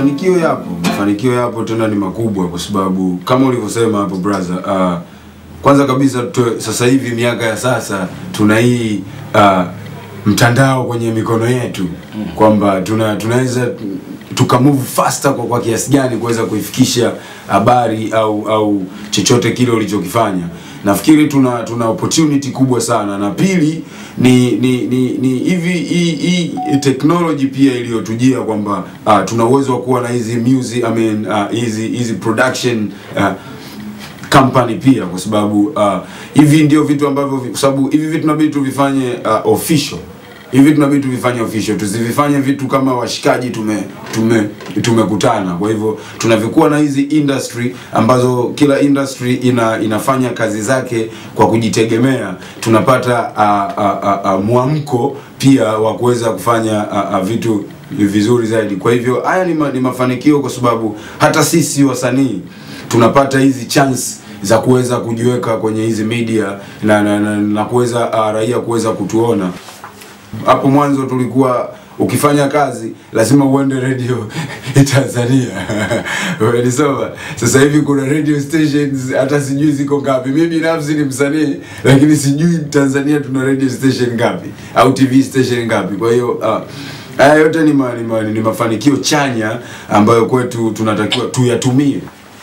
mafanikio yapo, mafanikio yapo tena ni makubwa, kwa sababu kama ulivyosema hapo brother, uh, kwanza kabisa tu, sasa hivi miaka ya sasa tuna hii uh, mtandao kwenye mikono yetu kwamba tuna tunaweza tuka move faster kwa, kwa kiasi gani kuweza kuifikisha habari au au chochote kile ulichokifanya. Nafikiri tuna tuna opportunity kubwa sana, na pili ni ni ni, ni hivi hii hii technology pia iliyotujia kwamba uh, tuna uwezo wa kuwa na hizi music I mean uh, hizi hizi production uh, company pia kwa sababu uh, hivi ndio vitu ambavyo vi- kwa sababu hivi vitu tunabidi tuvifanye uh, official hivi tunabidi tuvifanye official tusivifanye vitu kama washikaji tume tume tumekutana kwa hivyo tunavyokuwa na hizi industry ambazo kila industry ina inafanya kazi zake kwa kujitegemea tunapata uh, uh, uh, uh, mwamko pia wa kuweza kufanya uh, uh, vitu vizuri zaidi kwa hivyo haya ni, ma, ni mafanikio kwa sababu hata sisi wasanii tunapata hizi chance za kuweza kujiweka kwenye hizi media na, na, na, na kuweza uh, raia kuweza kutuona hapo mwanzo tulikuwa ukifanya kazi lazima uende radio Tanzania umenisoma sasa hivi kuna radio stations hata sijui ziko ngapi mi binafsi ni msanii lakini sijui Tanzania tuna radio station ngapi au TV station ngapi kwa hiyo uh, haya yote ni, ma, ni, ma, ni mafanikio chanya ambayo kwetu tunatakiwa tuyatumie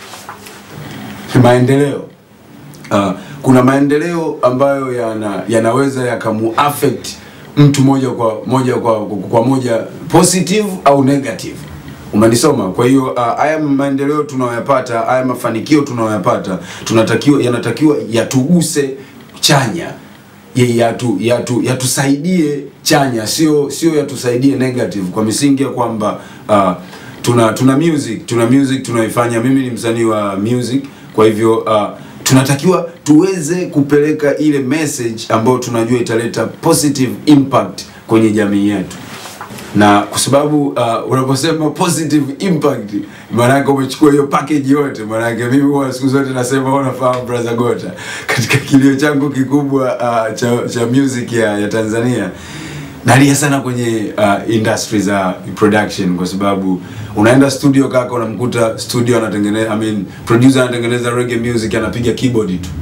maendeleo uh, kuna maendeleo ambayo yana yanaweza yakamu affect mtu moja kwa moja kwa, kwa moja positive au negative umenisoma kwa hiyo uh, haya maendeleo tunayoyapata haya mafanikio tunayoyapata tunatakiwa yanatakiwa yatuguse chanya ye- yatu, yatu, yatusaidie chanya sio sio yatusaidie negative kwa misingi ya kwamba uh, tuna tuna music tuna music tunaifanya mimi ni msanii wa music kwa hivyo uh, tunatakiwa tuweze kupeleka ile message ambayo tunajua italeta positive impact kwenye jamii yetu na kwa sababu uh, unaposema positive impact maanake umechukua hiyo package yote maanake mimi huwa siku zote nasema huwa nafahamu brother Gota katika kilio changu kikubwa uh, cha, cha music ya, ya Tanzania nalia sana kwenye uh, industry za production kwa sababu unaenda studio kaka unamkuta studio anatengeneza I mean, producer anatengeneza reggae music anapiga keyboard tu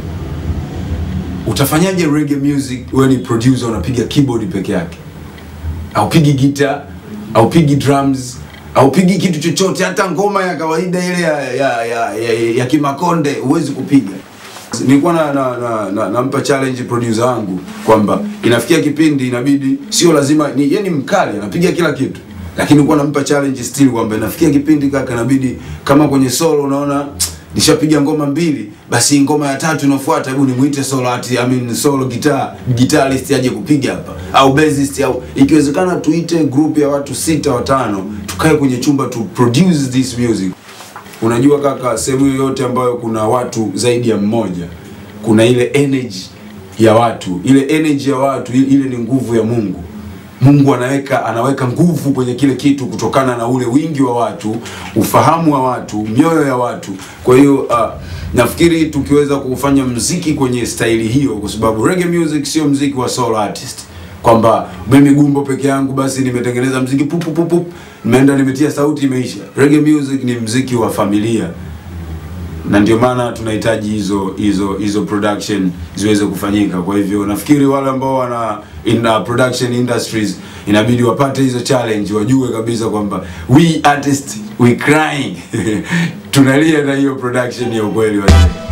utafanyaje reggae music wewe ni producer unapiga keyboard peke yake aupigi gita aupigi drums aupigi kitu chochote hata ngoma ya kawaida ile ya, ya, ya, ya, ya kimakonde huwezi kupiga nilikuwa na, na, na, na, nampa challenge producer wangu kwamba inafikia kipindi inabidi sio lazima ni yeye ni mkali anapiga kila kitu lakini nilikuwa nampa challenge still kwamba inafikia kipindi kaka inabidi kama kwenye solo unaona nishapiga ngoma mbili basi ngoma ya tatu inafuata hebu nimuite solo ati I mean solo guitar guitarist aje kupiga hapa au bassist au ikiwezekana tuite group ya watu sita watano tukae kwenye chumba tu produce this music unajua kaka sehemu yoyote ambayo kuna watu zaidi ya mmoja kuna ile energy ya watu ile energy ya watu ile ile ni nguvu ya Mungu Mungu anaweka anaweka nguvu kwenye kile kitu kutokana na ule wingi wa watu, ufahamu wa watu, mioyo ya watu. Kwa hiyo uh, nafikiri tukiweza kufanya mziki kwenye staili hiyo, kwa sababu reggae music sio mziki wa solo artist, kwamba mimi gumbo peke yangu basi nimetengeneza mziki pup pup pup, pup, nimeenda nimetia sauti imeisha. Reggae music ni mziki wa familia na ndio maana tunahitaji hizo hizo hizo production ziweze kufanyika. Kwa hivyo nafikiri wale ambao wana in uh, production industries inabidi wapate hizo challenge, wajue kabisa kwamba we artist we crying tunalia na hiyo production ya ukweli wa